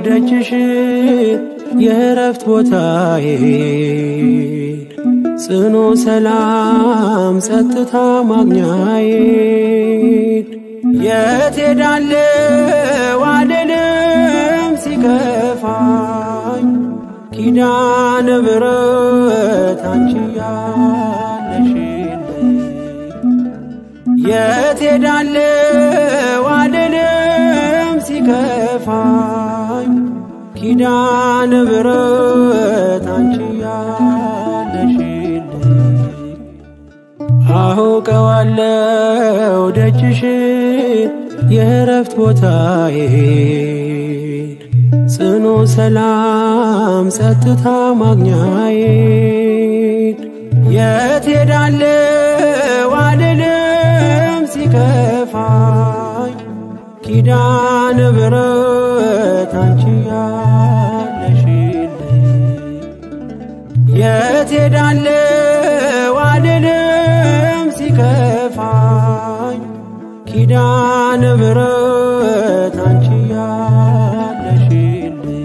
ደጅሽ የእረፍት ቦታዬ ጽኑ ሰላም ጸጥታ ማግኛዬ የት ሄዳለሁ አልልም ሲከፋኝ ኪዳነ ምሕረት አንቺ ያለሽልኝ የት ሄዳለሁ አልልም ሲከፋኝ ኪዳነ ምሕረት አንቺ ያለሽልኝ አውቀዋለሁ ደጅሽ የእረፍት ቦታዬ ጽኑ ሰላም ጸጥታ ማግኛዬ የት ሄዳለሁ አልልም ሲከፋኝ ኪዳነ ምሕረት አንቺ ያለሽልኝ የት ሄዳለሁ አልልም ሲከፋኝ ኪዳነ ምሕረት አንቺ ያለሽልኝ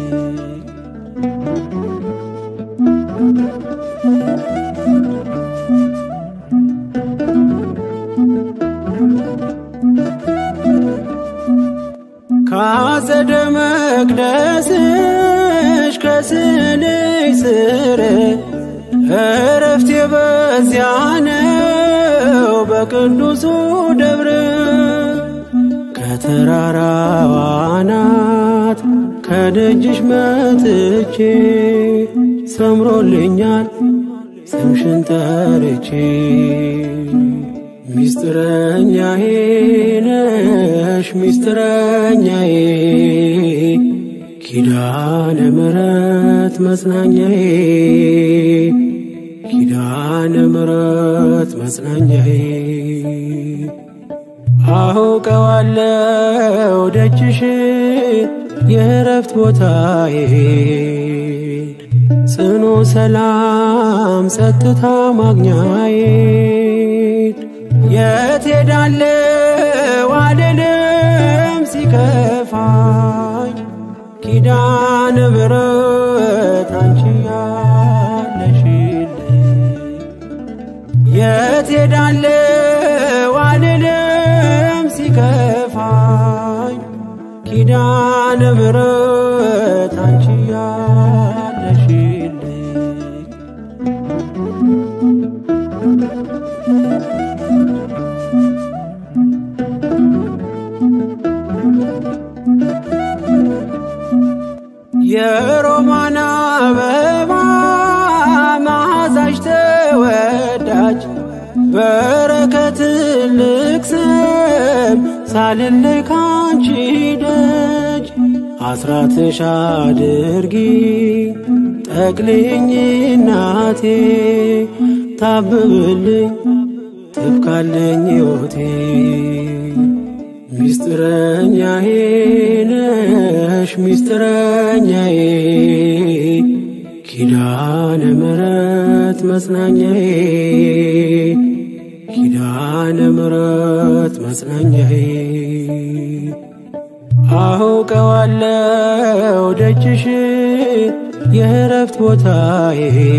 ካጸደ መቅደስሽ ከስንሽ ስር እረፍቴ በዚያ ነው በቅዱሱ ደብረ ከተራራዋ አናት ከደጅሽ መጥቼ ሰምሮልኛል ስምሽን ጠርቼ ሚስጥረኛዬ ነሽ ሚስጥረኛዬ ኪዳነ ምሕረት መጽናኛዬ ኪዳነ ምሕረት መጽናኛዬ አውቀዋለሁ ደጅሽ የእረፍት ቦታዬ ጽኑ ሰላም ጸጥታ ማግኛዬ የት ሄዳለሁ አልልም ሲከፋኝ ኪዳነ ምሕረት አንቺ ያለሽልኝ የት ሄዳለሁ አልልም ሲከፋኝ ኪዳነ ምሕረት አንቺ ያለሽልኝ የሮማን አበባ መዓዛሽ ተወዳጅ በረከት ትልቅ ስም ሳልለይ ካንቺ ደጅ አስራትሽ አድርጊ ጠቅልኝ እናቴ ታብብልኝ ትብካለኝ ሕይወቴ ሚስጥረኛዬ ነሽ ሚስጥረኛዬ ኪዳነ ምሕረት መጽናኛዬ ኪዳነ ምሕረት መጽናኛዬ አውቀዋለሁ ደጅሽ የእረፍት ቦታዬ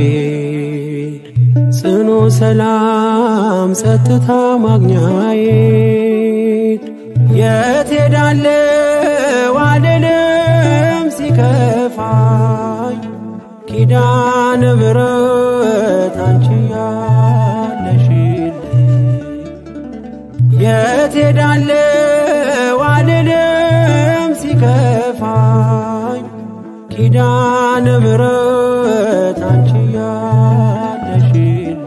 ጽኑ ሰላም ጸጥታ ማግኛዬ የት ሄዳለሁ አልልም ሲከፋኝ ኪዳነ ምሕረት አንቺ ያለሽልኝ የት ሄዳለሁ አልልም ሲከፋኝ ኪዳነ ምሕረት አንቺ ያለሽልኝ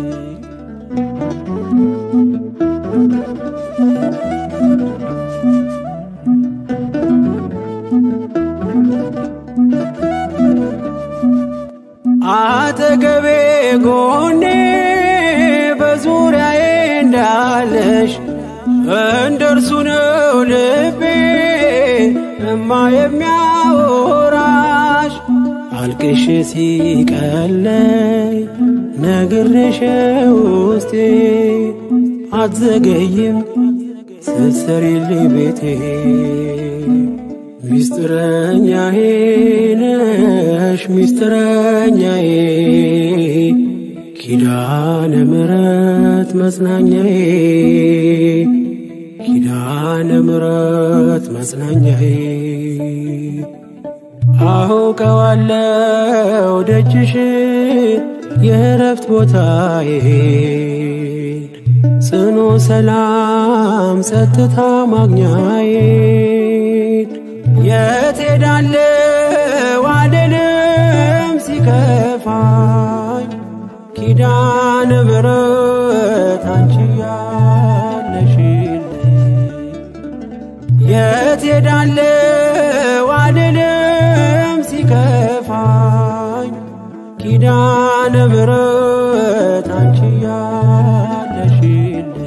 አጠገቤ ጎኔ በዙሪያዬ እንዳለሽ እንደርሱ ነው ልቤ እማ የሚያወራሽ አልቅሽ ሲቀለይ ነግሬሽ ውስጤ አትዘገይም ስትሰሪልኝ ቤቴ ሚስጥረኛዬ ነሽ ሚስጥረኛዬ ኪዳነ ምሕረት መጽናኛዬ ኪዳነ ምሕረት መጽናኛዬ አውቀዋለው ደጅሽን የእረፍት ቦታዬን ጽኑ ሰላም ጸጥታ ማግኛዬን የት ሄዳለው አልልም ሲከፋኝ ኪዳነ ምሕረት አንቺ ያለሽልኝ የት ሄዳለው አልልም ሲከፋኝ ኪዳነ ምሕረት አንቺ ያለሽልኝ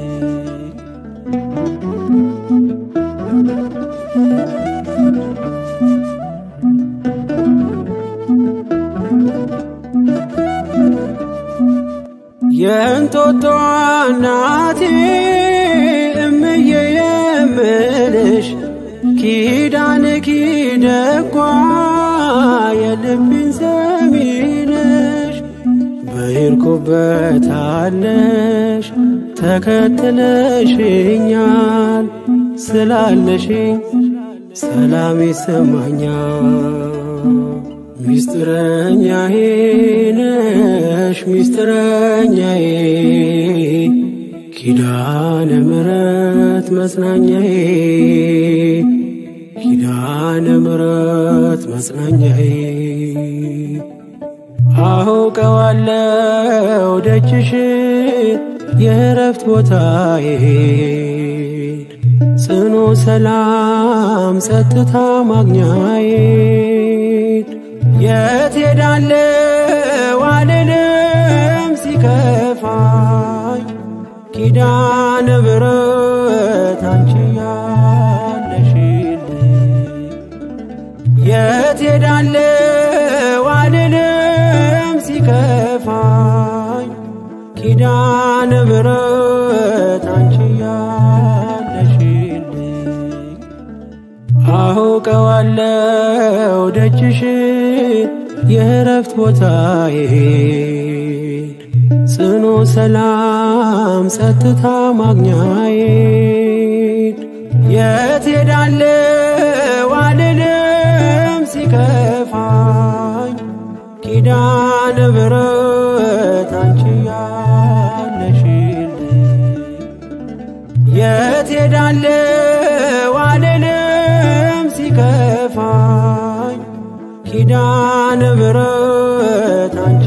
የእንጦጦ እናቴ እምዬ የምልሽ ኪዳን ኪደጓ የልቤን ሰሚነሽ በሄድኩበት አለሽ ተከትለሽኛል ስላለሽኝ ሰላም ይሰማኛል። ሚስጥረኛዬ ነሽ ሚስጥረኛዬ ኪዳነ ምሕረት መጽናኛዬ ኪዳነ ምሕረት መጽናኛዬ አውቀዋለው ደጅሽን የእረፍት ቦታዬን ጽኑ ሰላም ጸጥታ ማግኛዬን የት ሄዳለው አልልም ሲከፋኝ ኪዳነ ምሕረት አንቺ ያለሽልኝ የት ሄዳለው አልልም ሲከፋኝ ኪዳነ ምሕረት አንቺ ያለሽልኝ አውቀዋለው ደጅሽን የእረፍት ቦታዬን ጽኑ ሰላም ጸጥታ ማግኛዬን የት ሄዳለው አልልም ሲከፋኝ ኪዳነ ምሕረት አንቺ ያለሽልኝ የት ሄዳለው አልልም ሲከፋኝ ኪዳነ ምሕረት አንቺ